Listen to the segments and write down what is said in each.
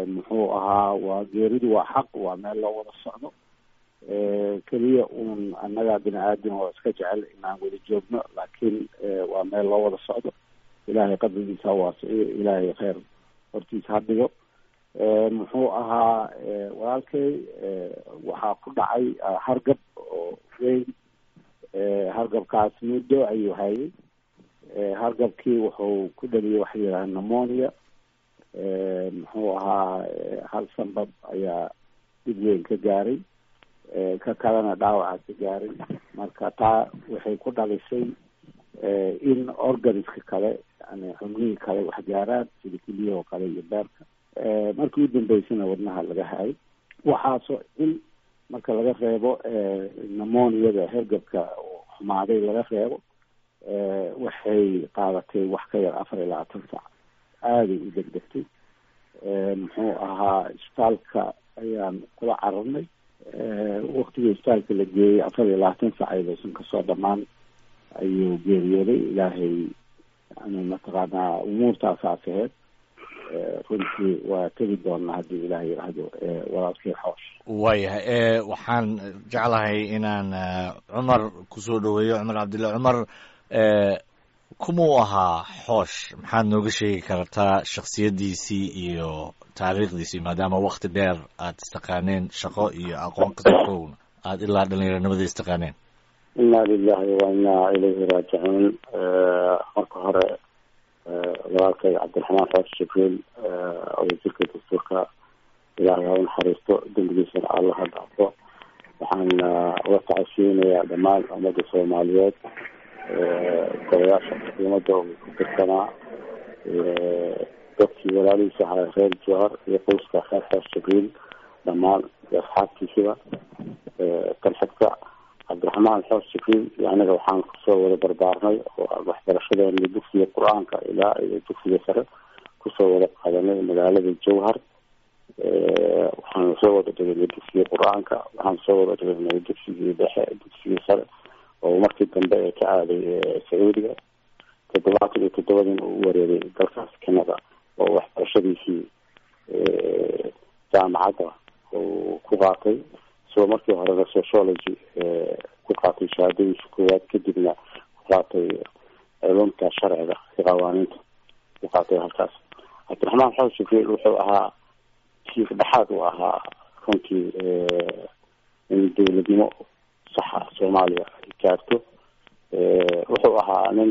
muxuu ahaa waa geeridu waa xaq waa meel loo wada socdo keliya uun annaga bini aadam oo iska jecel inaan wada joogno laakiin waa meel loo wada socdo ilaahay qabrigiisa ha waasiciyo ilaahay kheyr hortiisa ha dhigo muxuu ahaa walaalkay waxaa ku dhacay hargab oo weyn hargabkaas muddo ayuu hayay hargabkii wuxuu ku dhaliyay waxa yidhaha pneumonia muxuu ahaa hal sanbab ayaa dhib weyn ka gaaray ka kalena dhaawaca ka gaaray marka taa waxay ku dhalisay in organiska kale yani xubnihii kale wax gaaraan sida keliyahoo kale iyo beerka markii u dambeysana wadnaha laga hayay waxaasoo in marka laga reebo pneumoniada hergabka xumaaday laga reebo waxay qaadatay wax ka yar afar iyo labaatan sac aaday u degdegtay muxuu ahaa isbitaalka ayaan kula cararnay waktigii isbitaalka la geeyey afar iyo labaatan sac ayadoosan kasoo dhamaan ayuu geeriyooday ilaahay yani mataqaanaa umuurtaasaas aheyd runtii waa tegi doonaa haddii ilaah yidhaahdo walaalkii xoosh waayahay waxaan jeclahay inaan cumar kusoo dhaweeyo cumar cabdilla cumar kumuu ahaa xoosh maxaad nooga sheegi kartaa shaksiyaddiisii iyo taariikhdiisii maadaama wakti dheer aad istaqaaneen shaqo iyo aqoon kasakowna aada ilaa dhalinyaranimada istaqaaneen inna lilahi wa inna ilayhi raajicuun marka hore walaalkay cabdiraxmaan xoosh jibriil wasiirka dastuurka ilaahay ha u naxariisto dembigiisana allah ha dhaafo waxaan uga tacasiyeynayaa dhammaan ummadda soomaaliyeed golayaasha xukuumadda uu ku tirsanaa dadkii walaalihiisa ahaa reer jowhar iyo qoyska reer xoosh jibriil dhammaan iyo asxaabtiisiba kan xigta cabdiraxmaan xoosh jibriil iyo aniga waxaan kusoo wada barbaarnay oo waxbarashadeena dugsiga qur-aanka ilaa iyo dugsiga sare kusoo wada qaadanay magaalada jowhar waxaan soo wada dhiganay dugsiga qur-aanka waxaan soo wada dhiganay dugsigii dhexe dugsigii sare oo markii dambe ee ka aaday sacuudiga toddobaatan iyo toddobadiina uu wareegay dalkaas kanada oo waxbarashadiisii jaamacadda uu ku qaatay isagoo markii horena sociology ku qaatay shahaadadiisa koowaad kadibna ku qaatay culumta sharciga iyo qawaaniinta ku qaatay halkaas cabdiraxmaan xoosh jibriil wuxuu ahaa jiif dhexaad uu ahaa runtii in dowladnimo saxa soomaaliya ay gaarto wuxuu ahaa nin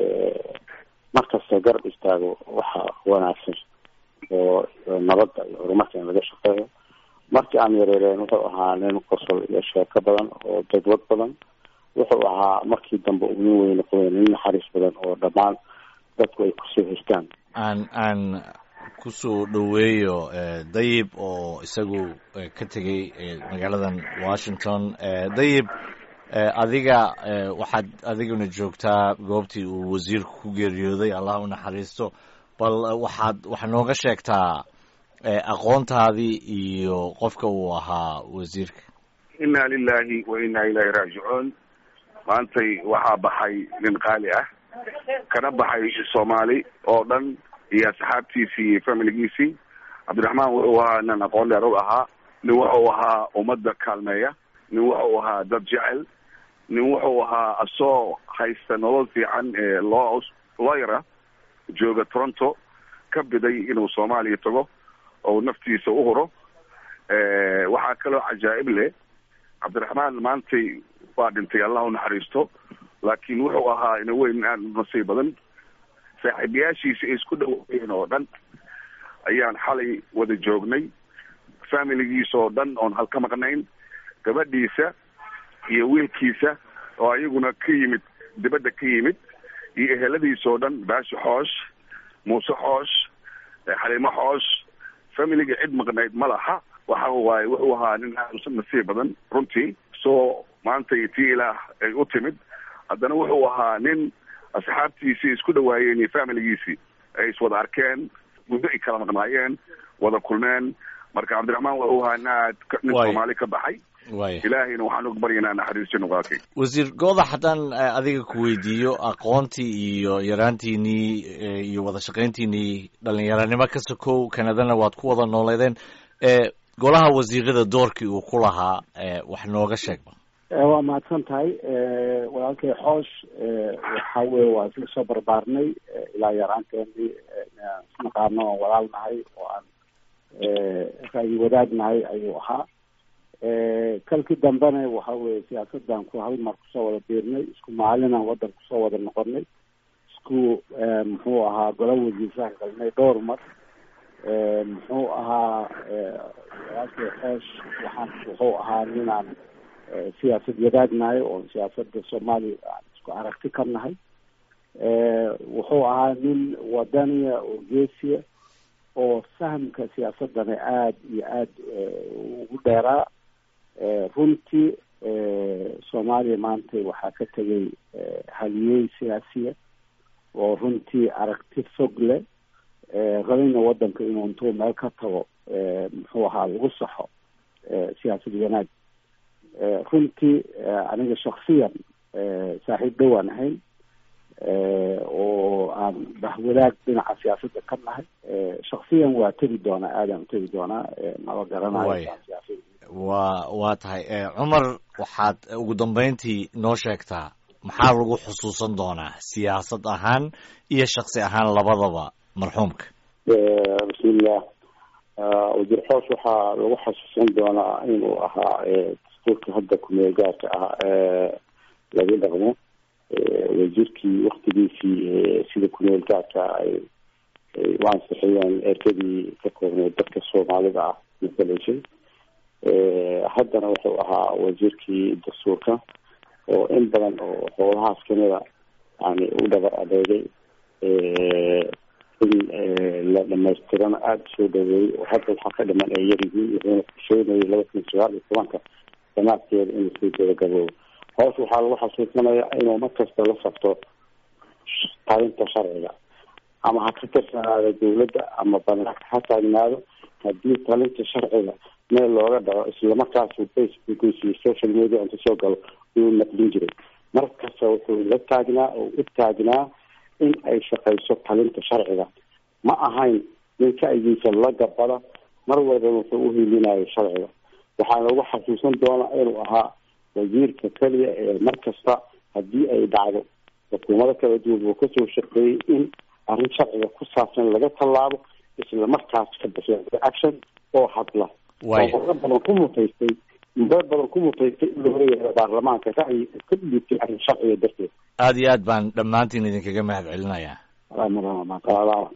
markasta garab istaago waxa wanaagsan oo nabadda iyo horumarka in laga shaqeeyo markii aan yareereen wuxuu ahaa nin qosol iyo sheeko badan oo dadwad badan wuxuu ahaa markii dambe uu nin weyne qoyn nin naxariis badan oo dhammaan dadku ay kusoo hestaan aan aan kusoo dhoweeyo dayib oo isagu ka tegay magaaladan washington dayib adiga waxaad adiguna joogtaa goobtii uu wasiirku ku geeriyooday allah u naxariisto bal waxaad waxaad nooga sheegtaa aqoontaadii iyo qofka uu ahaa wasiirka inna lilahi wa inna ilahi raajicuun maantay waxaa baxay nin qaali ah kana baxay soomaali oo dhan iyo asxaabtiisii iyo familigiisii cabdiraxmaan wuxuu ahaa nin aqoon dheer u ahaa nin wuxuu ahaa ummadda kaalmeeya nin wuxuu ahaa dad jecel nin wuxuu ahaa asoo haysta nolol fiican ee loo looyara jooga toronto ka biday inuu soomaaliya tago oo naftiisa u huro waxaa kaloo cajaa'ib leh cabdiraxmaan maantay waa dhintay allah u naxariisto laakiin wuxuu ahaa ina weyn aad nasiib badan saaxiibayaashiisa ay isku dhaweeyeen oo dhan ayaan xalay wada joognay familigiisa oo dhan oon halka maqnayn gabadhiisa iyo wiilkiisa oo ayaguna ka yimid dibadda ka yimid iyo eheladiisa oo dhan baashi xoosh muuse xoosh xaliimo xoosh familiga cid maqnayd ma laha waxa waaye wuxuu ahaa nin aad nasiib badan runtii soo maanta tii ilaah ay u timid haddana wuxuu ahaa nin asxaabtiisii isku dhawaayeen iyo familigiisii ay iswada arkeen muddo ay kala maqnaayeen wada kulmeen marka cabdiraxmaan wuxuu ahaa nin aad nin soomaali ka baxay waaya ilaahayna waxaan uga baryaynaa naxariisto nuqaakay wasiir goodax haddaan adiga ku weydiiyo aqoontii iyo yaraantiinii iyo wada shaqayntiinii dhalinyaranimo ka sokow kanadana waad ku wada nooleedeen golaha wasiirada doorkii uu ku lahaa wax nooga sheegba waa mahadsan tahay walaalkay xoosh waxa weye waa isla soo barbaarnay ilaa yaraanteenii inaan isnaqaano oon walaal nahay oo aan ra'yi wadaag nahay ayuu ahaa kalkii dambena waxa weye siyaasadan ku hal mar kusoo wada biirnay isku maalinaan waddan kusoo wada noqonay isku muxuu ahaa gola wasiirsaha galnay dhowr mar muxuu ahaa walaalkay xoosh waxaan wuxuu ahaa ninaan siyaasad wadaag nahay oo siyaasada soomaaliya aan isku aragti ka nahay wuxuu ahaa nin wadaniya oo geesiya oo fahamka siyaasadana aada iyo aada ugu dheeraa runtii soomaaliya maanta waxaa ka tegay haliyey siyaasiya oo runtii aragti fog leh rabina wadanka inuu intuu meel ka tago muxuu ahaa lagu saxo siyaasad wanaag runtii aniga shaksiyan saaxiib dhowaan ahayn oo aan bahwadaag dhinaca siyaasadda ka nahay shaksiyan waa tegi doonaa aadaan utegi doonaa maba garanayo wa waa tahay cumar waxaad ugu dambeyntii noo sheegtaa maxaa lagu xusuusan doonaa siyaasad ahaan iyo shaksi ahaan labadaba marxuumka bismillah wasiir xoosh waxaa lagu xasuusan doonaa inuu ahaa dastuurka hadda kumeel gaarka ah laga dhaqmo wasiirkii waktigiisii sida kumeel gaarka ay u ansixiyeen ergadii ka koobneed dadka soomaalida ah matalaysay haddana wuxuu ahaa wasiirkii dastuurka oo in badan oo howlahaas kamida yani u dhabar adeegay in la dhamaystirana aada usoo dhaweeyey oo hadda waxaa ka dhiman ay yaryihiin wuxuuna kusheynayay laba kun sagaal iyo tobanka sanaadkeeda inuu sii gabagaboobo hoos waxaa lagu xasuusanayaa inuu markasta la sabto talinta sharciga ama ha ka tirsanaado dawladda ama banaanka ha taagnaado haddii talinta sharciga meel looga dhaco islamarkaasu facebookiisa iyo social media inta soo galo uu naqlin jiray markasta wuxuu la taagnaa oo u taagnaa in ay shaqayso talinta sharciga ma ahayn ninka aygiisa la gabada mar walba wuxuu uhiilinayo sharciga waxaa lagu xasuusan doonaa inuu ahaa wasiirka keliya ee mar kasta haddii ay dhacdo xukuumado kala duwan uu kasoo shaqeeyey in arrin sharciga ku saabsan laga tallaabo isla markaas ka bixiya action oo hadla oo badan ku mutaystay muddo badan ku mutaystay in looga yeero baarlamaanka ra'yi ka dhiibtay arrin sharciga darteed aada iyo aad baan dhammaantiin idinkaga mahad celinayaa